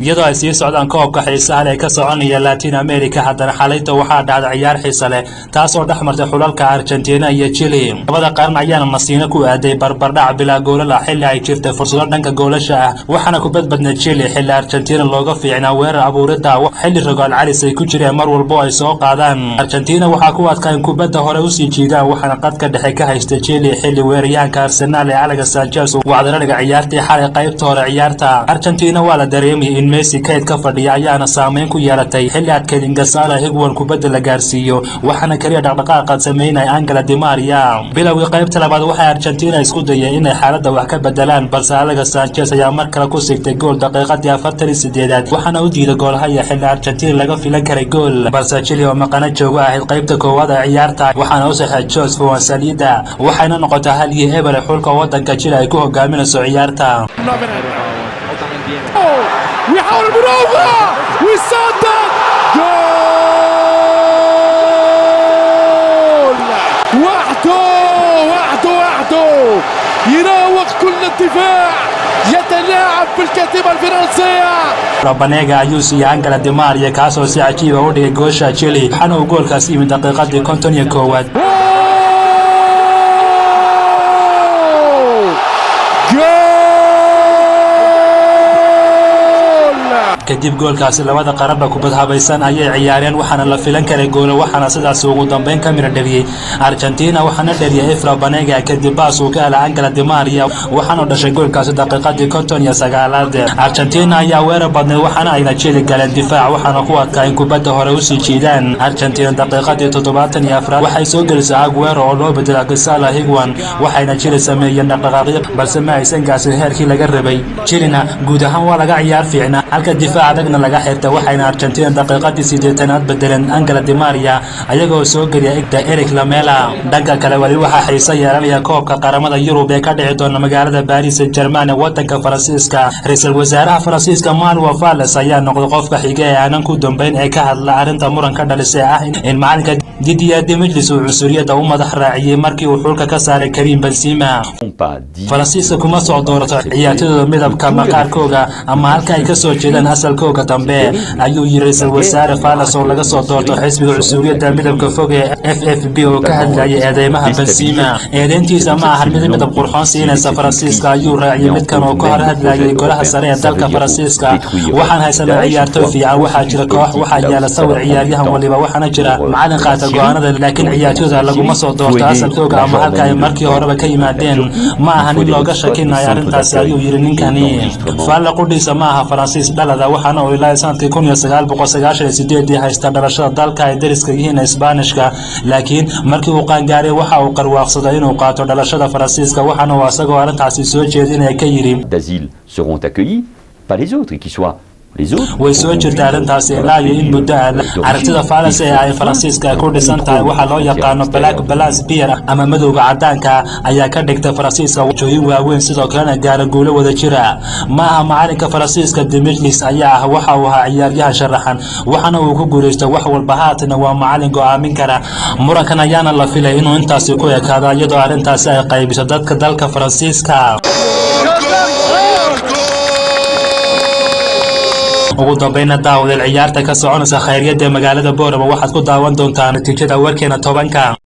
iyadoo ay sii socdaan koobka xiisaha leh ee ka soconaya latin america haddana xalayta waxaa dhacday ciyaar xiisa leh taas oo dhex martay xulalka argentina iyo chile labada qaran ayaana masiino ku aaday barbardhac bilaa goolala xilli ay jirtay fursado dhanka goolasha ah waxaana ku badbadnay chile xilli argentina looga fiicnaa weerar abuurida xilli rogaal calis ay ku jireen mar walbo ay soo qaadaan argentina waxaa ku adkaa in kubadda hore usii jiidaan waxaana qadka dhexe ka haystay chile xilli weeraryahanka arsenaal ee alex sanchez wacdaraniga ciyaartii xalay qaybta hore ciyaarta argentina waa la dareemayay in messi kayd ka fadhiya ayaana saameyn ku yeelatay xilli adkeyd ingasala higwan kubadda la gaarsiiyo waxaana keliya dhaqdhaqaaqa sameynaya angela dimaria bilowgii qaybta labaad waxay argentina isku dayeen inay xaaladda wax ka bedelaan balse alex sanchez ayaa mar kale ku sigtay gool daqiiqadii afartan iyo sideedaad waxaana u diiday goolhaya xilli argentina laga filan karay gool balse chile oo maqano joogo ahayd qaybta koowaad ee ciyaarta waxaana u saxay jos fuansalida waxayna noqotay hal iyo eber xulka wadanka chile ay ku hogaaminayso ciyaarta ويحاول المراوغة ويصدق جول وحده وحده وحده يراوغ كل الدفاع يتلاعب بالكتيبة الفرنسية banega ayuu siiyey angela dimaria kaasoo si cajiiba u dhigay goosha chile waxaana uu goolkaas yimid daqiiqadii konton iyo koowaad kadib goolkaasi labada qaranba kubad habaysan ayay ciyaareen waxaana la filan karay goolo waxaana sidaas ugu dambeyn ka mira dhaliyey argentina waxaana dhaliyay efra banega kadib baas uu ka hela angela dimaria waxaana dhashay goolkaasi daqiiqadii konton iyo sagaalaad argentina ayaa weerar badnay waxaana ayna jeli galeen difaac waxaana ku adkaa in kubadda hore usii jiidaan argentina daqiiqadii toddobaatan iyo afraad waxay soo gelisay aguero oo loo bedela gisala higwan waxayna jili sameeyeen dhaqdhaqaaqyo balse ma aysan gaasin heerkii laga rabay jilina guud ahaan waa laga ciyaar fiicnaa halka difaac adagna laga xirtay waxayna argentina daqiiqadii sideetanaad bedeleen angela dimaria ayagoo soo geliya igda eric lamela dhanka kale weli waxaa xiiso yeelanaya koobka qaramada yurub ee ka dhici doona magaalada baris german ee wadanka faransiiska ra-iisul wasaaraha faransiiska manuel valles ayaa noqday qofka xiga ee aanan ku dambeyn ee ka hadla arrinta muran ka dhalisay ah in macalinka didier demijlis uu cunsuriyadda u madax raaciyey markii uu xulka ka saaray karim benzima faransiiska kuma soo doorato ciyaartooyda midabka maqaarkooga ama halka ay kasoo jeedaan asalkooga dambe ayuu yiri ra-iisul wasaare valles oo laga soo doorto xisbiga cunsuriyadda midabka fog ee f f b oo ka hadlayay eedeymaha benzima eedeyntiisa ma ahan mid midab qurxoon siinaysa faransiiska ayuu raaciyay midkan oo ka hor hadlayay golaha sare ee dalka faransiiska waxaan haysanaa ciyaartooy fiican waxaa jira koox waxaa yaala sawir ciyaaryahan waliba waxaana jira macalin qaata go-aanada laakiin ciyaartooyda laguma soo doorto asalkooga ama halka ay markii horeba ka yimaadeen ma aha nin looga shakinayo arrintaasi ayuu yiri ninkani faalla qudhiisa ma aha faransiis dhalada waxaana uu ilaa sanadkii kun iyo sagaal boqol sagaashan iyo sideedii haysta dhalashada dalka ay dariska yihiin isbaanishka laakiin markii uu qaangaaray waxa uu qarwaaqsaday inuu qaato dhalashada faransiiska waxaana uu asagoo arrintaasi soo jeedinaya ka yidhi d'asile seront accueillis par les autres et qui soient les autres way soo jirta arrintaasi ilaa iyo in muddo ah aragtida falas ee ay faransiiska ku dhisan tahay waxaa loo yaqaano black balance beer ama madowga cadaanka ayaa ka dhigtay faransiiska wajooyin waaweyn sidoo kalena gaara guulo wada jira ma aha macalinka faransiiska dimijlis ayaa ah waxa uu ahaa ciyaaryahan sharaxan waxaana uu ku guulaystay wax walba haatana waa macalin go-aamin kara murankan ayaana la filay inuu intaasi ku ekaado iyadoo arrintaasi ay qaybiso dadka dalka faransiiska ugu dambayna daawadeel ciyaarta ka soconaysa khayryada magaalada boorama waxaad ku daawan doontaa natiijada warkeena tobanka